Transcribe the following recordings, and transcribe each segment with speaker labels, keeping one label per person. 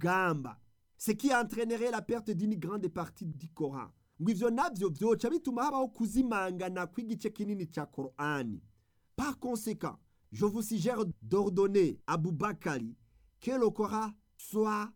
Speaker 1: rugamba ce qui entraînerait la perte d'une grande partie du Coran ngo ivyo navyo vyoca bituma habaho kuzimangana kw'igice kinini ca Korani par conséquent je vous suggère d'ordonner à Boubakari que le Coran soit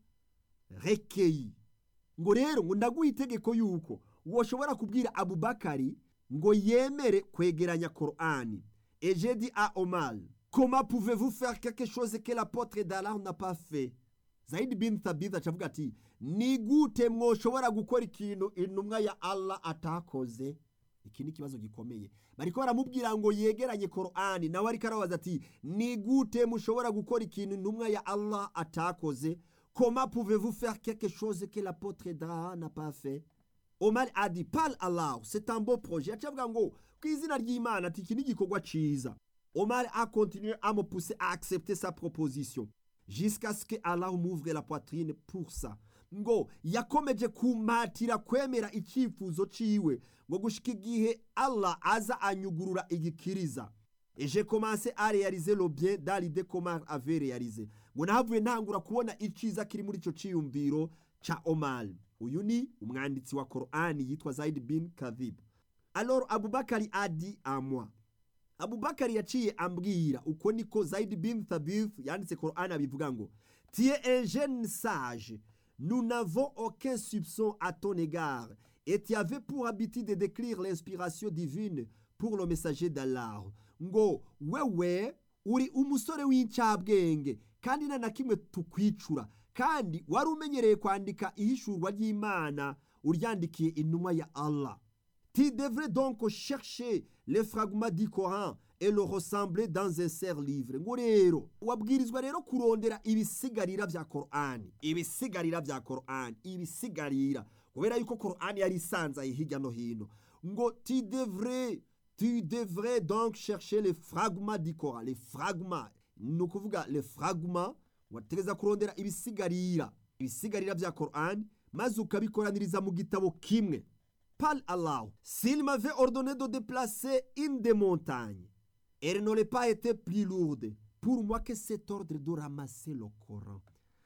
Speaker 1: recueilli ngo rero ngo ndaguha itegeko yuko woshobora kubwira Abubakari ngo yemere kwegeranya Korani et j'ai dit à Omar comment pouvez-vous faire quelque chose que l'apôtre d'Allah n'a pas fait Zaid bin Thabit acavuga ati ni gute mwoshobora gukora ikintu intumwa ya Allah atakoze iki ni ikibazo gikomeye bariko baramubwira ngo yegeranye Korani nawe ariko arabaza ati ni gute mushobora gukora ikintu intumwa ya Allah atakoze comment pouvez-vous faire quelque chose que l'apôtre d'Allah n'a pas fait Omar a dit par Allah c'est un beau projet acavuga ngo ku izina ry'Imana ati iki ni igikorwa ciza Omar a continué à me pousser à accepter sa proposition jusqu'à ce que Allah m'ouvre la poitrine pour ça ngo yakomeje kumatira kwemera icyifuzo ciwe ngo gushika igihe Allah aza anyugurura igikiriza et j'ai commencé à réaliser le bien dans l'idée qu'Omar avait réalisé ngo nahavuye ntangura kubona iciza kiri muri ico ciyumviro ca Omar uyu ni umwanditsi wa Qur'ani yitwa Zaid bin Kadhib alors Abubakari a dit à moi Abubakari yaciye ambwira uko niko Zaid bin Thabit yanditse Qur'an abivuga ngo tu es un jeune sage nous n'avons aucun soupçon à ton égard et tu avais pour habitude de décrire l'inspiration divine pour le messager d'Allah ngo wewe uri umusore w'incabwenge kandi nta na kimwe tukwicura kandi wari umenyereye kwandika ihishurwa ry'Imana uryandikiye intumwa ya Allah Tu devrais donc chercher les fragments du Coran et le ressembler dans un serre livre ngo rero wabwirizwa rero kurondera ibisigarira vya Qur'ani ibisigarira vya Qur'ani ibisigarira kubera yuko Qur'ani yari isanzaye hirya no hino ngo tu devrais tu devrais donc chercher les fragments du Coran les fragments ni ukuvuga les fragments wategeza kurondera ibisigarira ibisigarira vya Qur'ani maze ukabikoraniriza mu gitabo kimwe par Allah, s'il m'avait ordonné de déplacer une des montagnes, elle n'aurait pas été plus lourde pour moi que cet ordre de ramasser le Coran.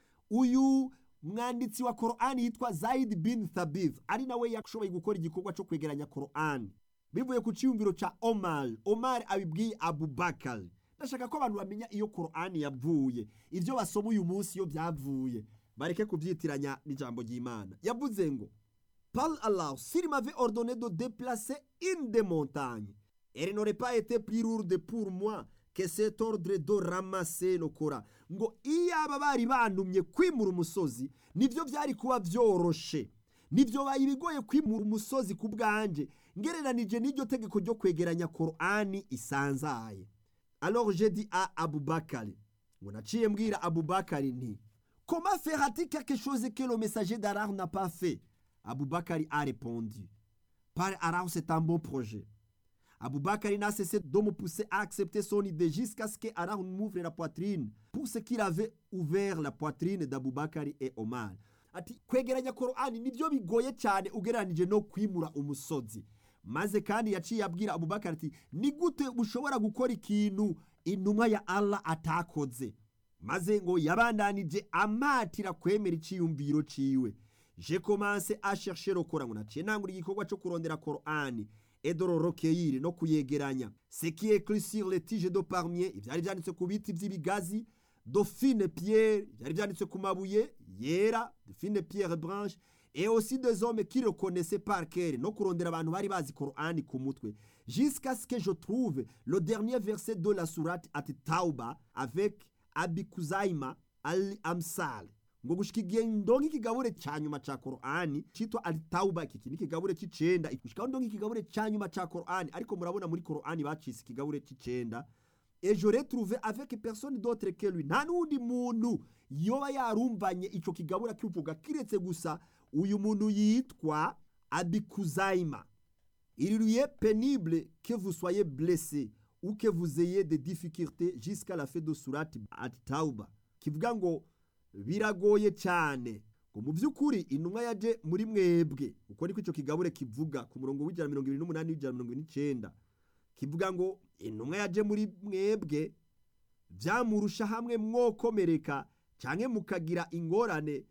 Speaker 1: Uyu mwanditsi wa Qur'ani yitwa Zaid bin Thabit ari nawe yashoboye gukora igikorwa cyo kwegeranya Qur'ani bivuye ku cyumviro ca Omar. Omar abibwiye Abubakar. Ndashaka ko abantu bamenya iyo Qur'ani yavuye, ivyo basoma uyu munsi iyo byavuye, bareke kubyitiranya n'ijambo ry'Imana. Yavuze ngo par Allah, s'il m'avait ordonné de déplacer une des montagnes, elle n'aurait pas été plus lourde pour moi que cet ordre de ramasser le Coran. ngo iyaba bari bantumye kwimura umusozi nivyo vyari kuba vyoroshe nivyo baye bigoye kwimura umusozi ku bwanje ngereranije n'iryo tegeko ryo kwegeranya Qur'ani isanzaye alors j'ai dit à Abubakar ngo naciye mbwira Abubakar nti comment fera-t-il quelque chose que le messager d'Allah n'a pas fait Aboubakari a répondu Par Allah, c'est un bon projet. Aboubakari n'a cessé de me pousser à accepter son idée jusqu'à ce que Allah m'ouvre la poitrine pour ce qu'il avait ouvert la poitrine d'Aboubakari et Omar. Ati kwegeranya Qur'ani nibyo bigoye cyane ugereranije no kwimura umusozi. Maze kandi yaciye abwira Abubakari ati ni gute ushobora gukora ikintu intumwa ya Allah atakoze. Maze ngo yabandanije amatira kwemera iciyumviro ciwe. j'ai commencé à chercher le Coran naciye nangura igikorwa cyo kurondera Qur'ani et de le recueillir no kuyegeranya ce qui est écrit sur les tiges de palmier ivyari vyanditse ku biti vy'ibigazi de fine pierre ivyari vyanditse ku mabuye yera de fine pierre branche et aussi des hommes qui le connaissaient par cœur no kurondera abantu bari bazi Qur'ani ku mutwe jusqu'à ce que je trouve le dernier verset de la sourate at Tauba avec Abikuzaima al-Amsal ngo gushika igihe ndonka ikigabure ca nyuma ca Qur'ani citwa al-Tauba iki ni ikigabure c'icenda gushika ndonka ikigabure ca nyuma ca Qur'ani ariko murabona muri Qur'ani bacise ikigabure c'icenda et je retrouvé avec personne d'autre que lui nta n'undi muntu yoba yarumvanye ico kigabura kivuga kiretse gusa uyu muntu yitwa Abikuzaima il lui est pénible que vous soyez blessé ou que vous ayez des difficultés jusqu'à la fin de surat at-Tauba kivuga ngo biragoye cyane ngo mu by'ukuri intumwa yaje muri mwebwe uko niko icyo kigabure kivuga ku murongo w'ijana mirongo irindwi n'umunani w'ijana mirongo irindwi n'icyenda kivuga ngo intumwa yaje muri mwebwe byamurusha hamwe mwokomereka cyangwa mukagira ingorane